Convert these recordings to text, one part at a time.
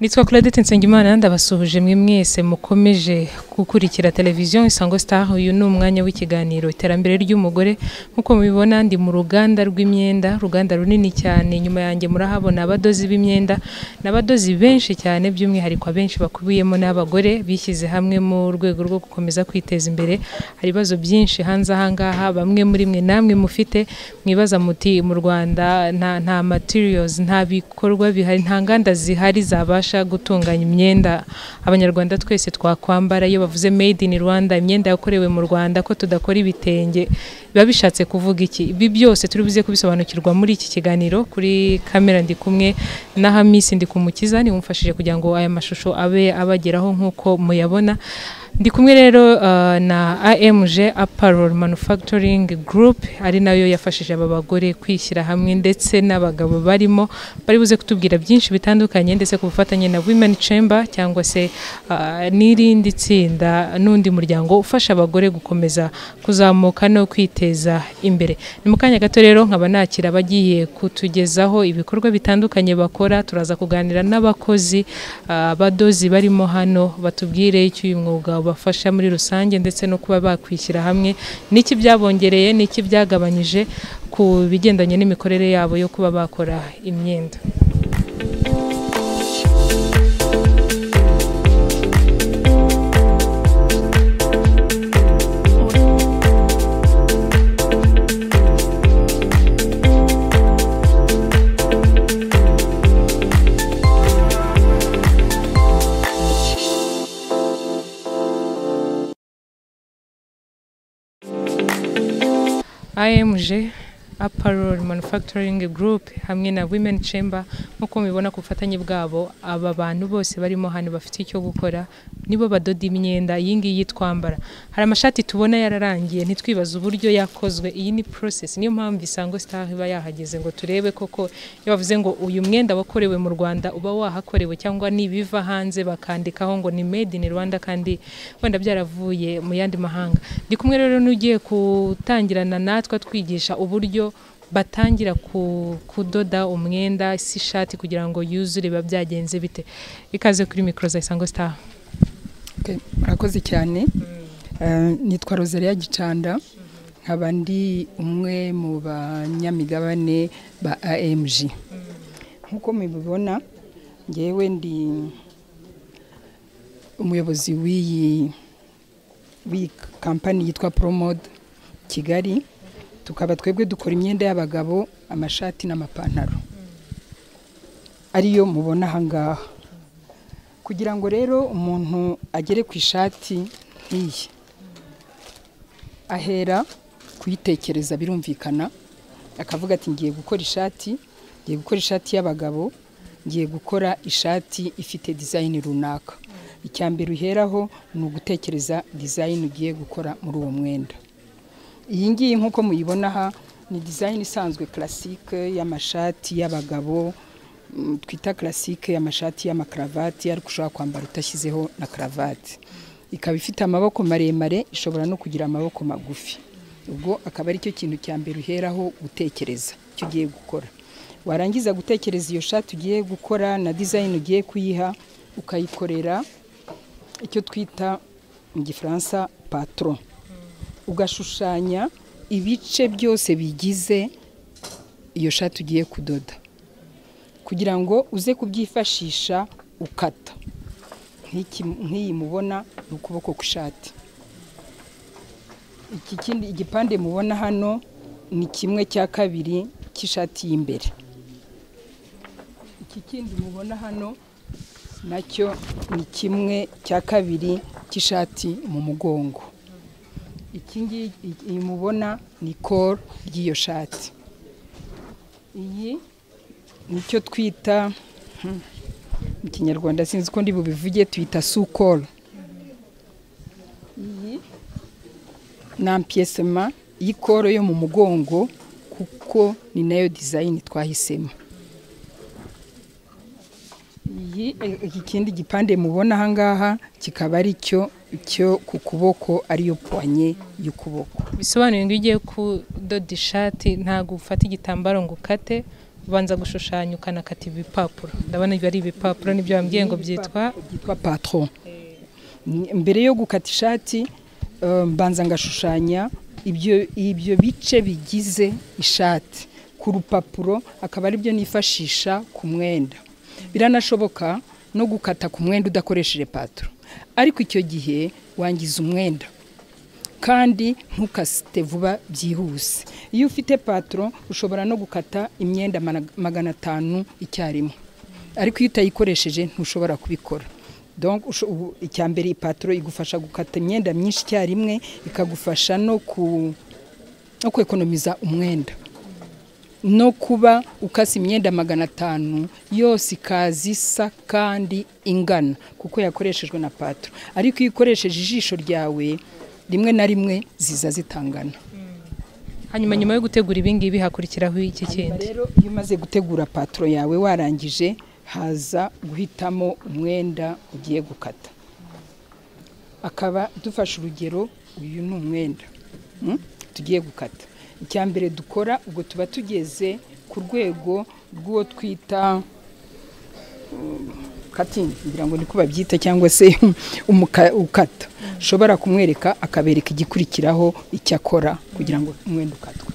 nitwa Claudette Nsengimana ndabasuhuje mwe mwese mukomeje gukurikira televiziyo Isango Star uyu ni umwanya w'ikiganiro iterambere ry'umugore nk'uko mubibona ndi mu ruganda rw'imyenda ruganda runini cyane nyuma yanjye murahabona abadozi b'imyenda n'abadozi benshi cyane by'umwihariko abenshi bakubiyemo n'abagore bishyize hamwe mu rwego rwo gukomeza kwiteza imbere hari ibibazo byinshi hanze ahangaha bamwe muri mwe namwe mufite mwibaza muti mu Rwanda nta nta materials nta bikorwa bihari nta nganda zihari zaba gutunganya imyenda abanyarwanda twese twakwambara iyo bavuze made in Rwanda imyenda yakorewe mu Rwanda ko tudakora ibitenge biba bishatse kuvuga iki ibi byose turi buze kubisobanukirwa muri iki kiganiro kuri kamera ndi kumwe na Hamisi ndi kumukiza ni umfashije kugira ngo aya mashusho abe abageraho nk'uko muyabona ndi kumwe rero na AMG Apparel Manufacturing Group ari nayo yafashije aba bagore kwishyira hamwe ndetse n'abagabo barimo bari buze kutubwira byinshi bitandukanye ndetse ku bufatanye na Women Chamber cyangwa se n'irindi tsinda n'undi muryango ufasha abagore gukomeza kuzamuka no kwiteza imbere ni mu kanya gato rero nkaba nakira abagiye kutugezaho ibikorwa bitandukanye bakora turaza kuganira n'abakozi abadozi barimo hano batubwire icyo uyu mwuga bafasha muri rusange ndetse no kuba bakwishyira hamwe n'iki byabongereye n'iki byagabanyije ku bigendanye n'imikorere yabo yo kuba bakora imyenda AMG Apparel Manufacturing Group hamwe na Women Chamber nk'uko mubibona ku bufatanye bwabo aba bantu bose barimo hano bafite icyo gukora nibo badoda imyenda iyi ngiyi twambara hari amashati tubona yararangiye ntitwibaze uburyo yakozwe iyi ni process niyo mpamvu Isango Star iba yahageze ngo turebe koko iyo bavuze ngo uyu mwenda wakorewe mu Rwanda uba wahakorewe cyangwa nibiva hanze bakandikaho ngo ni made in Rwanda kandi wenda byaravuye mu yandi mahanga ndi kumwe rero n'ugiye gutangirana natwe twigisha uburyo batangira kudoda umwenda si ishati kugira ngo yuzure biba byagenze bite ikaze kuri mikoro za isango star murakoze cyane nitwa rosaliya gicanda nkaba ndi umwe mu banyamigabane ba amg nk'uko mubibona ngewe ndi umuyobozi w'iyi kampani yitwa poromode kigali tukaba twebwe dukora imyenda y'abagabo amashati n'amapantaro ariyo mubona ahangaha kugira ngo rero umuntu agere ku ishati nk'iyi ahera kuyitekereza birumvikana akavuga ati ngiye gukora ishati ngiye gukora ishati y'abagabo ngiye gukora ishati ifite dizayini runaka icya mbere uheraho ni ugutekereza dizayini ugiye gukora muri uwo mwenda iyi ngiyi nk'uko muyibona aha ni dizayini isanzwe karasike y'amashati y'abagabo twita karasike y'amashati y'amakaravati ariko ushobora kwambara utashyizeho na karavati ikaba ifite amaboko maremare ishobora no kugira amaboko magufi ubwo akaba ari cyo kintu cya mbere uheraho gutekereza icyo ugiye gukora warangiza gutekereza iyo shati ugiye gukora na dizayini ugiye kuyiha ukayikorera icyo twita mu gifaransa patoro ugashushanya ibice byose bigize iyo shati ugiye kudoda kugira ngo uze kubyifashisha ukata nk'iyi mubona ni ukuboko kw'ishati iki kindi igipande mubona hano ni kimwe cya kabiri cy'ishati y'imbere iki kindi mubona hano nacyo ni kimwe cya kabiri cy'ishati mu mugongo iki ngiki mubona ni koro ry'iyo shati iyi nicyo twita mu kinyarwanda sinzi ko ndi bubivuge tuyita sukoro iyi ni ampiyesema y'ikoro yo mu mugongo kuko ni nayo dizayini twahisemo iyi ikindi gipande mubona ahangaha kikaba ari cyo cyo ku kuboko ariyo puwanye y'ukuboko bisobanuye ngo ugiye kudoda ishati ntabwo ufata igitambaro ngo ukate ubanza gushushanya ukanakata ibipapuro ndabona ibyo ari ibipapuro nibyo wambwiye ngo byitwa byitwa patron mbere yo gukata ishati eh, mbanza ngashushanya ibyo ibyo bice bigize ishati ku rupapuro akaba ari byo nifashisha ku mwenda biranashoboka no gukata ku mwenda udakoresheje patro ariko icyo gihe wangiza umwenda kandi ntukasite vuba byihuse iyo ufite patro ushobora no gukata imyenda mana- magana atanu icyarimwe ariko iyo utayikoresheje ntushobora kubikora donc usho- ubu- icya mbere ipatro igufasha gukata imyenda myinshi icyarimwe ikagufasha no ku no kwekonomiza umwenda no kuba ukasa imyenda magana atanu yose ikaza isa kandi ingana kuko yakoreshejwe na patro ariko iyo ukoresheje ijisho ryawe rimwe na rimwe ziza zitangana hanyuma nyuma yo gutegura ibingibi hakurikiraho iki kindi rero iyo umaze gutegura patro yawe warangije haza guhitamo umwenda ugiye gukata akaba dufashe urugero uyu ni umwenda mm, tugiye gukata icya mbere dukora ubwo tuba tugeze ku rwego rw'uwo twita katingi kugira ngo niko babyita cyangwa se umuka- ukata ushobora kumwereka akabereka igikurikiraho icyo akora kugira ngo umwenda ukatwe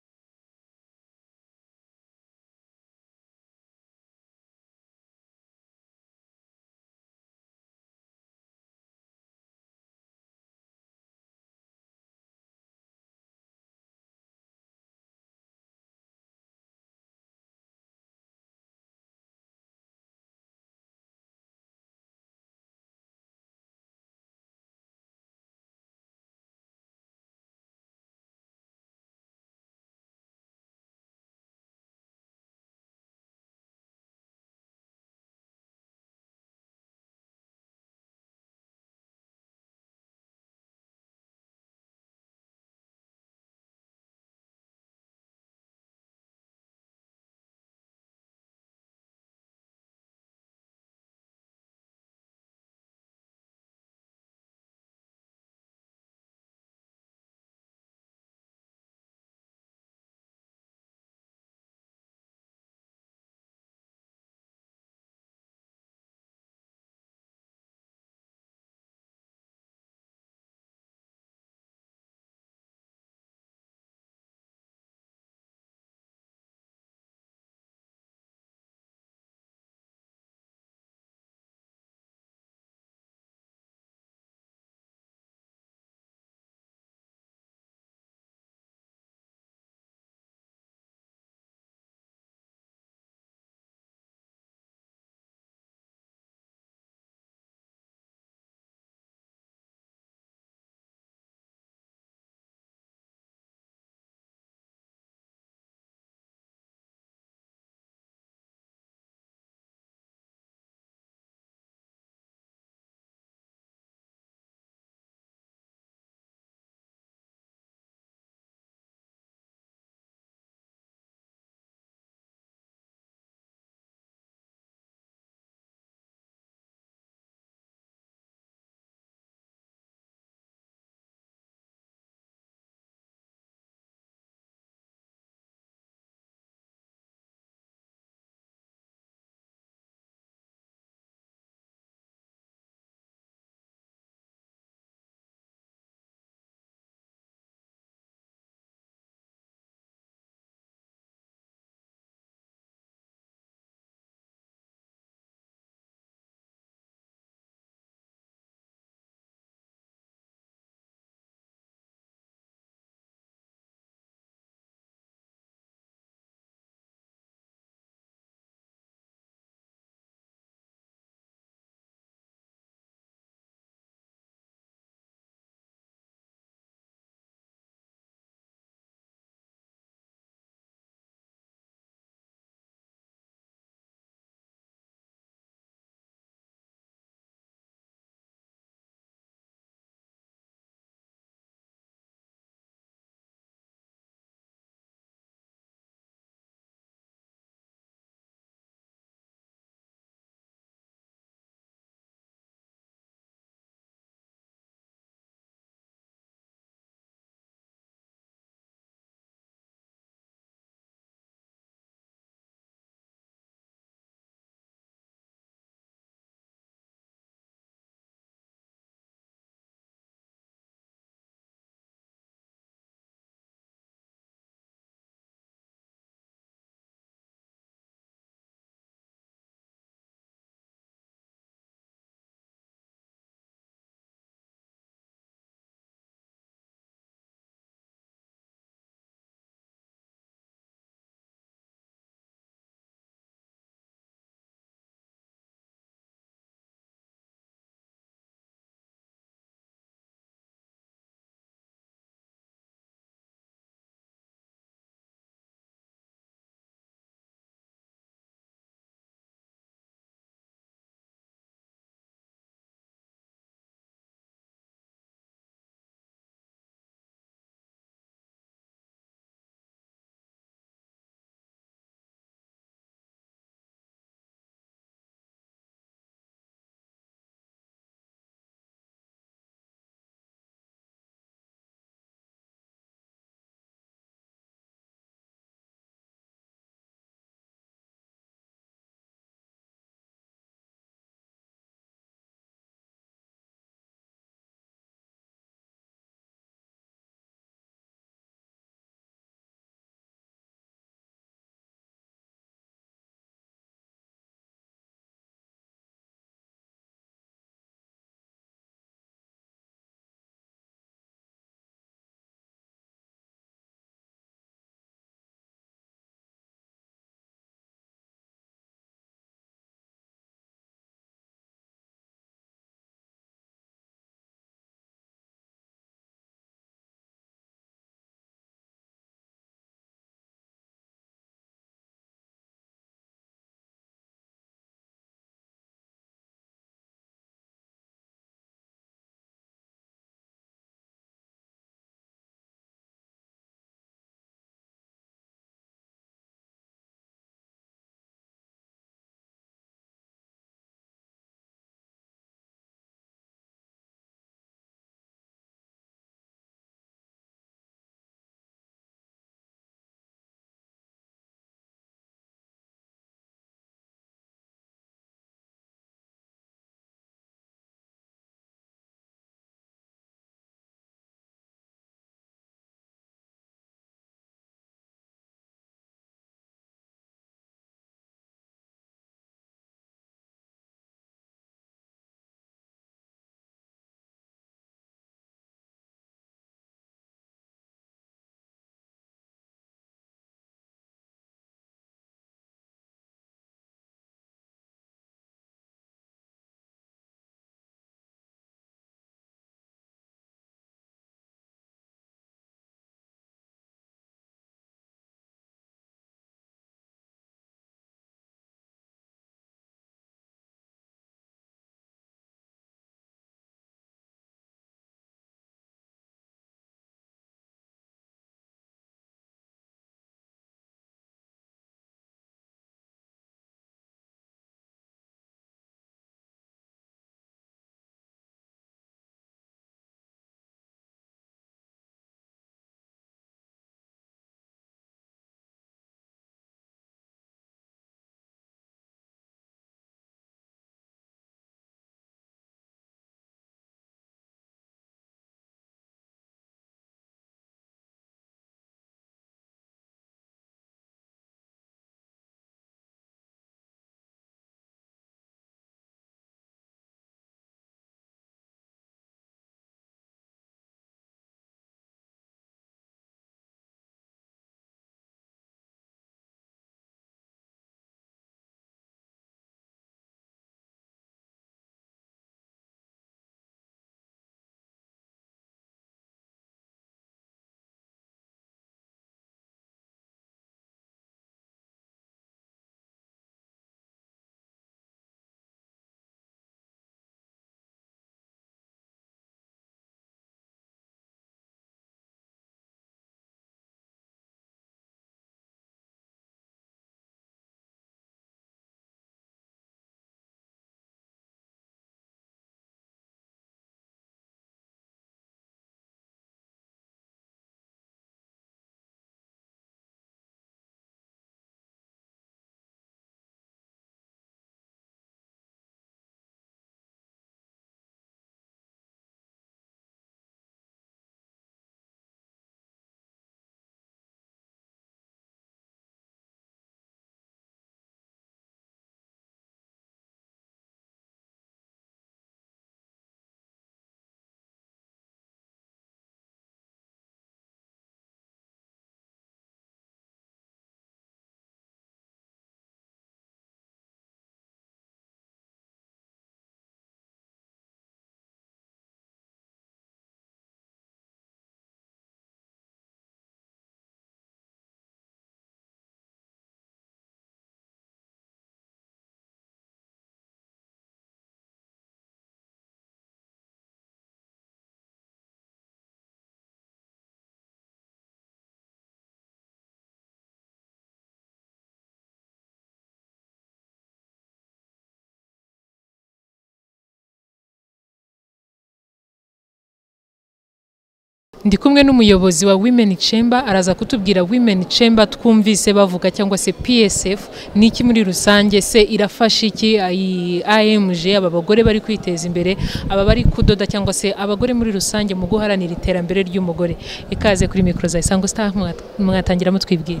ndi kumwe n'umuyobozi wa women chamber araza kutubwira women chamber twumvise bavuga cyangwa se psf ni iki muri rusange se irafasha iki ayi- amg aba bagore bari kwiteza imbere aba bari kudoda cyangwa se abagore muri rusange mu guharanira iterambere ry'umugore ikaze kuri mikoro za isango star mwat- mwatangira mutwibwira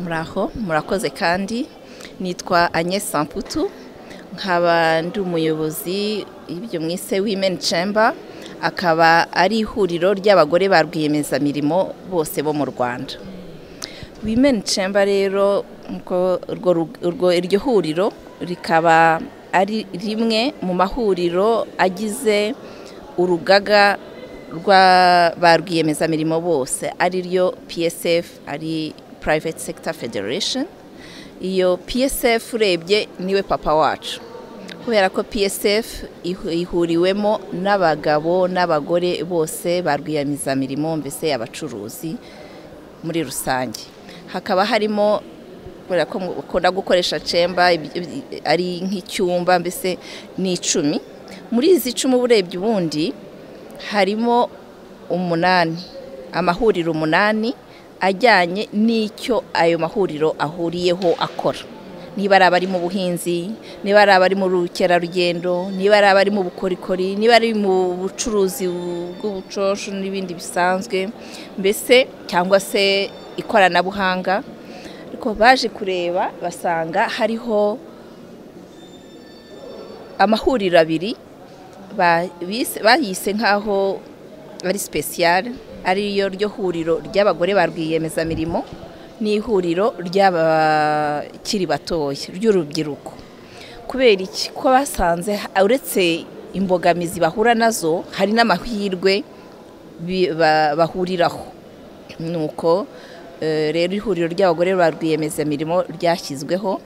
muraho murakoze kandi nitwa Agnes samputu nkaba ndi umuyobozi y'ibyo mwise women chamber akaba ari ihuriro ry'abagore ba rwiyemezamirimo bose bo mu rwanda women chamber rero nko urwo ru- urwo- iryo huriro rikaba ari rimwe mu mahuriro agize urugaga rwa ba rwiyemezamirimo bose ariryo psf ari private sector federation iyo psf urebye niwe papa wacu kubera ko psf ihu- ihuriwemo n'abagabo n'abagore bose ba rwiyemezamirimo mbese abacuruzi muri rusange hakaba harimo kubera ko bakunda gukoresha cemba ari nk'icyumba mbese ni icumi muri izi icumi uba urebye ubundi harimo umunani amahuriro umunani ajyanye n'icyo ayo mahuriro ahuriyeho akora niba ari abari mu buhinzi niba ari abari mu bukerarugendo niba ari abari mu bukorikori niba ari mu bucuruzi bw'ubucosho n'ibindi bisanzwe mbese cyangwa se ikoranabuhanga ariko baje kureba basanga hariho amahuriro abiri ba- bise- bayise nk'aho ari sipesiyare ariyo ryo huriro ry'abagore ba rwiyemezamirimo n'ihuriro ry'abakiri batoya ry'urubyiruko kubera iki ko basanze uretse imbogamizi bahura nazo hari n'amahirwe bi- ba- bahuriraho nuko eh, rero ihuriro ry'abagore ba rwiyemezamirimo ryashyizweho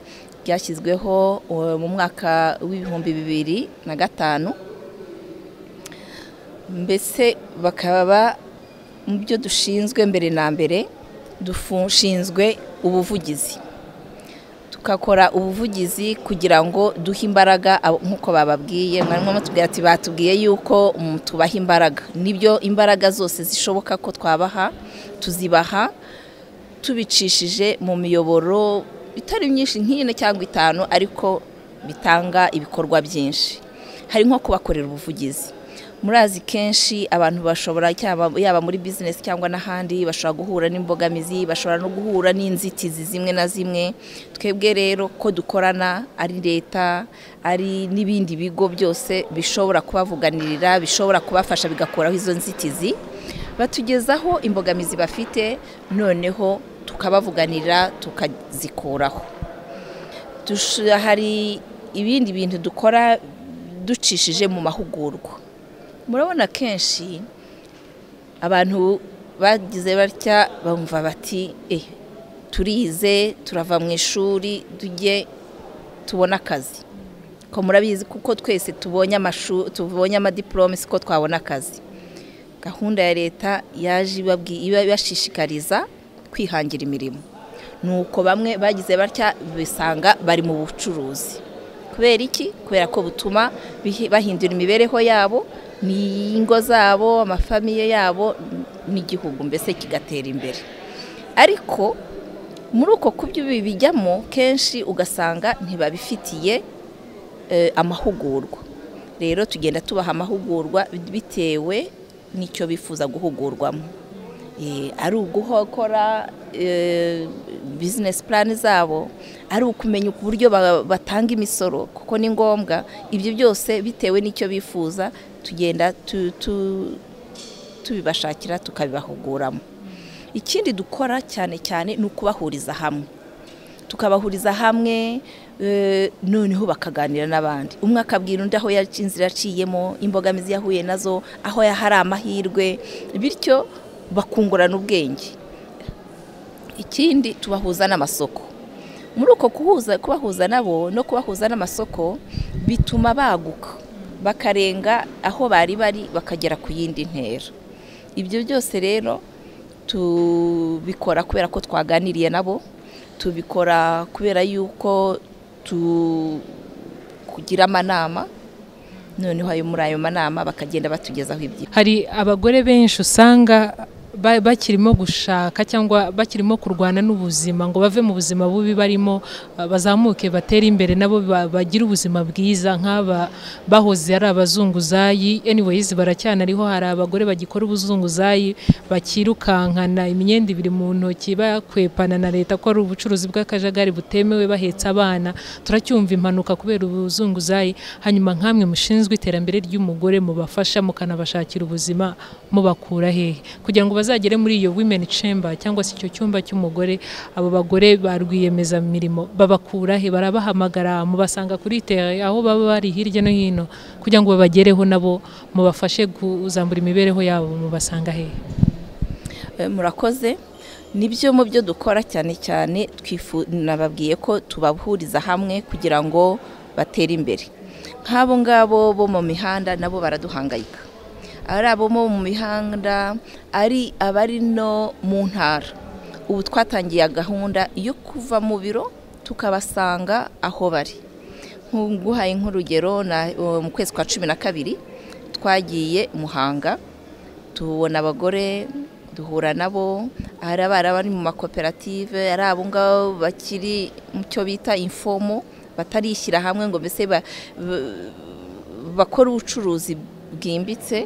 ryashyizweho eh, mu mwaka w'ibihumbi bibiri na gatanu mbese bakaba mu byo dushinzwe mbere na mbere dushinzwe ubuvugizi tukakora ubuvugizi kugira ngo duhe imbaraga abo- nk'uko bababwiye mwarimu batubwira ati batubwiye yuko mm, tubaha imbaraga nibyo imbaraga zose zishoboka ko twabaha tuzibaha tubicishije mu miyoboro itari myinshi nk'ine cyangwa itanu ariko bitanga ibikorwa byinshi hari nko kubakorera ubuvugizi murazi kenshi abantu bashobora cyaba- yaba muri bizinesi cyangwa n'ahandi bashobora guhura n'imbogamizi bashobora no guhura n'inzitizi zimwe na zimwe twebwe rero ko dukorana ari leta ari n'ibindi bigo byose bishobora kubavuganirira bishobora kubafasha bigakuraho izo nzitizi batugezaho imbogamizi bafite noneho tukabavuganira tukazikuraho Dush- hari ibindi bintu dukora ducishije mu mahugurwa murabona kenshi abantu bagize batya bumva bati eh turize turava mu ishuri tujye tubona akazi ko murabizi kuko twese tubonye amashuri tubonye amadiporome siko twabona akazi gahunda ya leta yaje ibabwi- iba- ibashishikariza kwihangira imirimo nuko bamwe bagize batya bisanga bari mu bucuruzi kubera iki kubera ko butuma bihi- bahindura imibereho yabo n'ingo zabo amafamiye yabo n'igihugu mbese kigatera imbere ariko muri uko kubyo bijyamo kenshi ugasanga ntibabifitiye eh, amahugurwa rero tugenda tubaha amahugurwa bitewe n'icyo bifuza guhugurwamo Eh, ari uguhokora bizinesi purani zabo ari ukumenya uburyo ba- batanga imisoro kuko ni ngombwa ibyo byose bitewe n'icyo bifuza tugenda tu- tu- tubibashakira tukabibahuguramo ikindi dukora cyane cyane ni ukubahuriza hamwe tukabahuriza hamwe eh, noneho bakaganira n'abandi umwe akabwira undi aho yac- inzira aciyemo imbogamizi yahuye nazo aho ya- hari amahirwe bityo bakungurana ubwenge ikindi tubahuza n'amasoko muri uko kuhuza kubahuza nabo no kubahuza n'amasoko bituma baguka bakarenga aho bari bari bakagera ku yindi ntera ibyo byose rero tubikora kubera ko twaganiriye nabo tubikora kubera yuko tu kugira amanama noneho ayo muri ayo manama bakagenda batugezaho ibyo hari abagore benshi usanga ba- bakirimo gushaka cyangwa bakirimo kurwana n'ubuzima ngo bave mu buzima bubi barimo ah, bazamuke batere imbere nabo ba- bagire ubuzima bwiza nk'aba bahoze ari abazunguzayi anyways baracyanariho hari abagore bagikora ubuzunguzayi bakirukankana imyenda ibiri mu ntoki bakwepana na leta ko ari ubucuruzi bw'akajagari butemewe bahetse abana turacyumva impanuka kubera ubuzunguzayi hanyuma nk'amwe mushinzwe iterambere ry'umugore mubafasha mukanabashakira ubuzima mubakura hehe kugira ngo bazagere muri iyo women chamber cyangwa se icyo cyumba cy'umugore abo bagore ba rwiyemezamirimo babakura he barabahamagara mubasanga kuri tere aho baba bari hirya no hino kugira ngo babagereho nabo mubafashe kuzambura imibereho yabo mubasanga hehe Eh, murakoze nibyo mu byo dukora cyane cyane twifu nababwiye ko tubahuriza hamwe kugira ngo batere imbere nk'abo ngabo bo mu mihanda nabo baraduhangayika ari abo bo mu mihanda ari abari no mu ntara ubu twatangiye gahunda yo kuva mu biro tukabasanga aho bari nk'uguhaye nk'urugero na- mu kwezi kwa cumi na kabiri twagiye muhanga tubona abagore duhura nabo hari abari bari mu makoperative ari abo ngabo bakiri mu cyo bita infomo batarishyira hamwe ngo mbese ba- ba- bakore ubucuruzi bwimbitse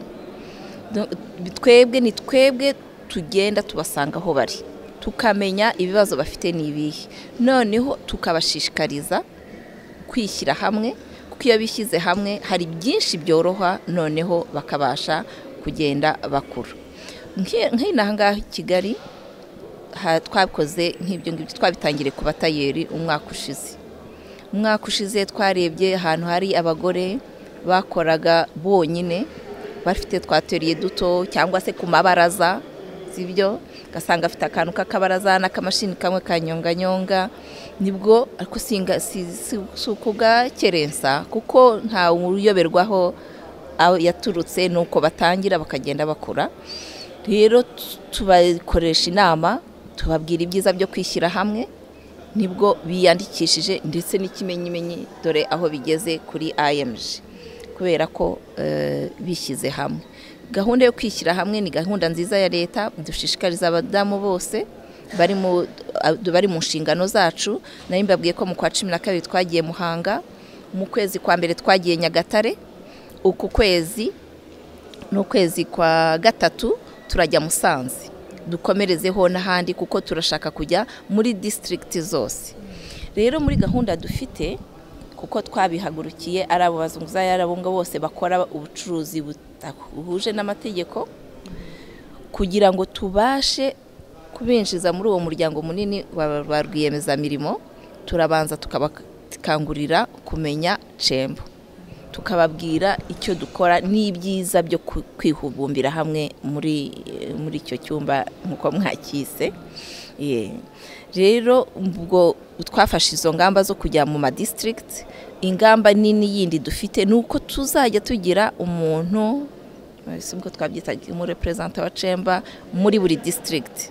Do- twebwe ni twebwe tugenda tubasanga aho bari tukamenya ibibazo bafite ni ibihe noneho tukabashishikariza kwishyira hamwe kuko iyo bishyize hamwe hari byinshi byoroha noneho bakabasha kugenda bakura Nk'i- nk'inaha ngaha i kigali ha- twakoze nk'ibyo ngibyo twabitangiriye ku batayeri umwaka ushize umwaka ushize twarebye ahantu hari abagore bakoraga bonyine bafite twateriye duto cyangwa se ku mabaraza sibyo ugasanga afite akantu k'akabaraza n'akamashini kamwe kanyonganyonga nibwo ariko singa- si si- si ukugakerensa kuko ntawe uyoberwaho aho yaturutse ni uko batangira bakagenda bakura rero tu- tubakoresha inama tubabwira ibyiza byo kwishyira hamwe nibwo biyandikishije ndetse n'ikimenyimenyi dore aho bigeze kuri IMG kubera ko eh, bishyize hamwe gahunda yo kwishyira hamwe ni gahunda nziza ya leta dushishikariza abadamu bose bari mu eh, bari mu nshingano zacu nari mbabwiye ko mu kwa cumi na kabiri twagiye muhanga mu kwezi kwa mbere twagiye nyagatare uku kwezi n'ukwezi kwa gatatu turajya musanze dukomerezeho n'ahandi kuko turashaka kujya muri disitirigiti zose rero muri gahunda dufite kuko twabihagurukiye ari abo bazunguzayi ari abo ngabo bose bakora ubucuruzi budahuje n'amategeko kugira ngo tubashe kubinjiza muri uwo muryango munini wa ba rwiyemezamirimo turabanza tukabakangurira kumenya cembo tukababwira icyo dukora n'ibyiza byo ku- kwihubumbira hamwe muri eh, muri icyo cyumba nk'uko mwakise Yeah. rero ubwo twafashe izo ngamba zo kujya mu madisitirigiti ingamba nini yindi dufite ni uko tuzajya tugira umuntu eh, si ubwo twabyitaga umureperezanta wa cemba muri buri disitirigiti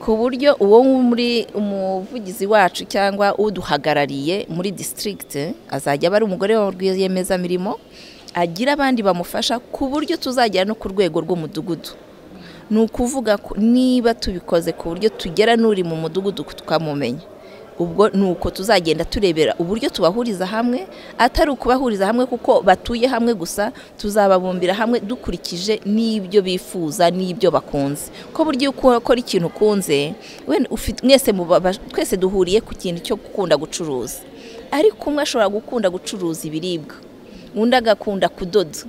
ku buryo uwo muri umuvugizi wacu cyangwa uduhagarariye muri disitirigiti azajya aba ari umugore wa rwiyemezamirimo agira abandi bamufasha ku buryo tuzagera no ku rwego rw'umudugudu ni ukuvuga ko niba tubikoze ku buryo tugera n'uri mu mudugudu tukamumenya ubwo ni uko tuzagenda turebera uburyo tubahuriza hamwe atari ukubahuriza hamwe kuko batuye hamwe gusa tuzababumbira hamwe dukurikije n'ibyo bifuza n'ibyo bakunze ko buryo uko ukora ikintu ukunze wenda ufite- mwese muba- twese duhuriye ku kintu cyo gukunda gucuruza ariko umwe ashobora gukunda gucuruza ibiribwa undi agakunda kudoda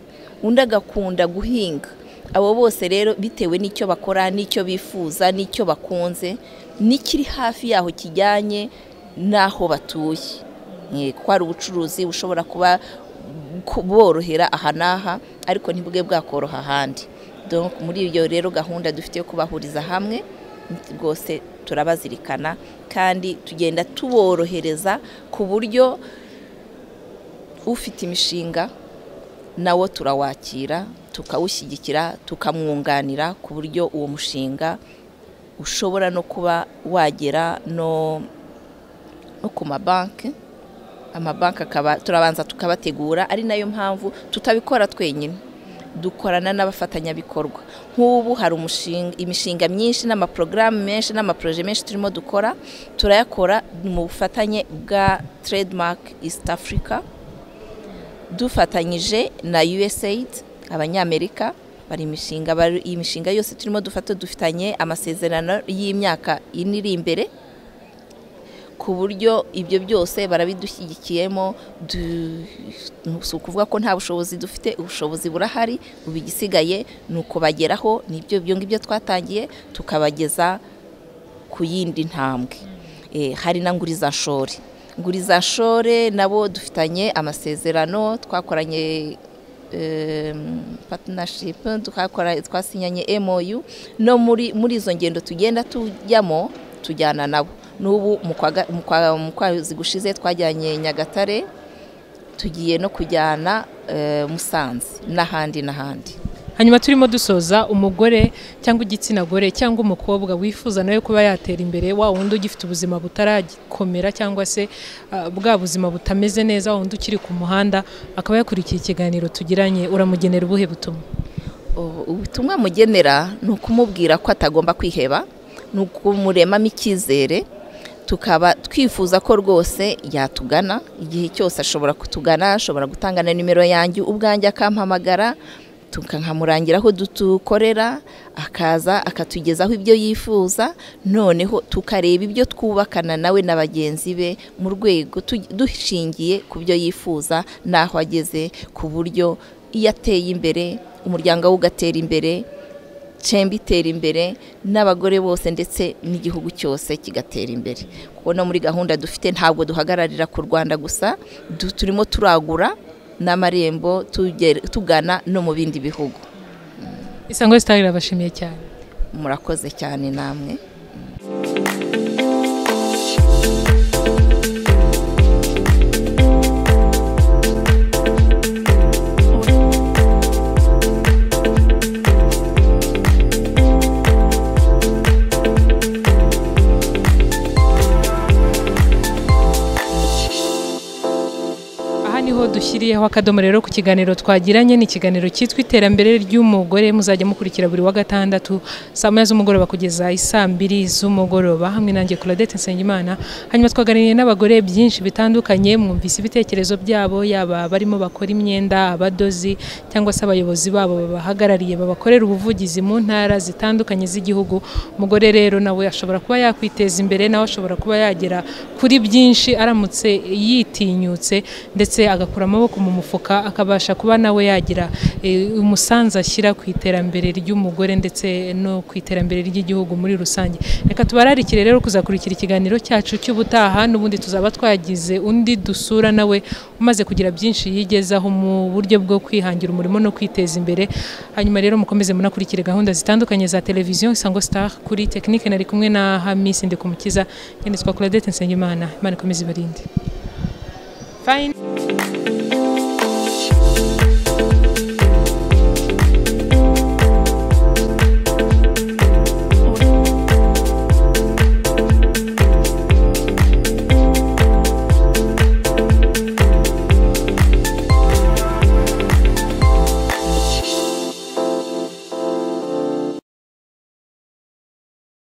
undi agakunda guhinga abo bose rero bitewe n'icyo bakora n'icyo bifuza n'icyo bakunze n'ikiri hafi yaho kijyanye n'aho batuye Eh, kuko hari ubucuruzi bushobora kuba kuborohera aha n'aha ariko ntibwe bwakoroha ahandi Donc, muri iyo rero gahunda dufite yo kubahuriza hamwe rwose turabazirikana kandi tugenda tuborohereza ku buryo ufite imishinga nawo turawakira tukawushyigikira tukamwunganira ku buryo uwo mushinga ushobora no kuba wagera no no ku mabanki amabanki akaba turabanza tukabategura ari nayo mpamvu tutabikora twenyine dukorana n'abafatanyabikorwa nk'ubu hari umushinga imishinga myinshi n'amaporogaramu menshi n'amaporoje menshi turimo dukora turayakora mu bufatanye bwa Trademark East Africa dufatanyije na USAID abanyamerika bari imishinga iyi mishinga yose turimo dufata dufitanye amasezerano y'imyaka ine iri imbere ku buryo ibyo byose barabidushyigikiyemo si ukuvuga ko nta bushobozi dufite ubushobozi burahari ubu igisigaye ni ukubageraho nibyo ibyo ngibyo twatangiye tukabageza ku yindi ntambwe hari na ngurizashore ngurizashore nabo dufitanye amasezerano twakoranye patinashipu twasinyanye emoyu no muri izo ngendo tugenda tujyamo tujyana nabo n'ubu mu kwezi gushize twajyanye nyagatare tugiye no kujyana musanze n'ahandi n'ahandi hanyuma turimo dusoza umugore cyangwa igitsina gore cyangwa umukobwa wifuza nawe kuba yatera imbere wa wundi ugifite ubuzima butarakomera cyangwa se bwa buzima butameze neza wundi ukiri ku muhanda akaba yakurikiye ikiganiro tugiranye uramugenera ubuhe butumwa ubutumwa mugenera ni ukumubwira ko atagomba kwiheba ni ukumuremamo icyizere tukaba twifuza ko rwose yatugana igihe cyose ashobora kutugana ashobora gutanga na nimero yanjye ubwanjye akampamagara tukamurangira aho dukorera akaza akatugezaho ibyo yifuza noneho tukareba ibyo twubakana nawe na bagenzi be mu rwego dushingiye ku byo yifuza n'aho ageze ku buryo iyo ateye imbere umuryango we ugatera imbere cemba itera imbere n'abagore bose ndetse n'igihugu cyose kigatera imbere kuko no muri gahunda dufite ntabwo duhagararira ku rwanda gusa turimo turagura n'amarembo tugana no mu bindi bihugu isango sitari irabashimiye cyane murakoze cyane namwe dushyiriyeho akadomo rero ku kiganiro twagiranye ni ikiganiro cyitwa iterambere ry'umugore muzajya mukurikira buri wa gatandatu saa moya z'umugoroba kugeza isaa mbiri z'umugoroba hamwe nanjye Claudette Nsengimana hanyuma twaganiriye n'abagore byinshi bitandukanye mwumvise ibitekerezo byabo yaba barimo bakora imyenda abadozi cyangwa se abayobozi babo babahagarariye babakorera ubuvugizi mu ntara zitandukanye z'igihugu umugore rero nawe ashobora kuba yakwiteza imbere nawe ashobora kuba yagera kuri byinshi aramutse yitinyutse ndetse agakura amaboko mu mufuka akabasha kuba nawe yagira umusanzu ashyira ku iterambere ry'umugore ndetse no ku iterambere ry'igihugu muri rusange reka tubararikire rero kuzakurikira ikiganiro cyacu cy'ubutaha n'ubundi tuzaba twagize undi dusura nawe umaze kugira byinshi yigezaho mu buryo bwo kwihangira umurimo no kwiteza imbere hanyuma rero mukomeze munakurikire gahunda zitandukanye za televiziyo isango star kuri tekinike nari kumwe na hamisi ndikumukiza nyanditswa kuradete nsengimana imana ikomeze ibarinde Fine.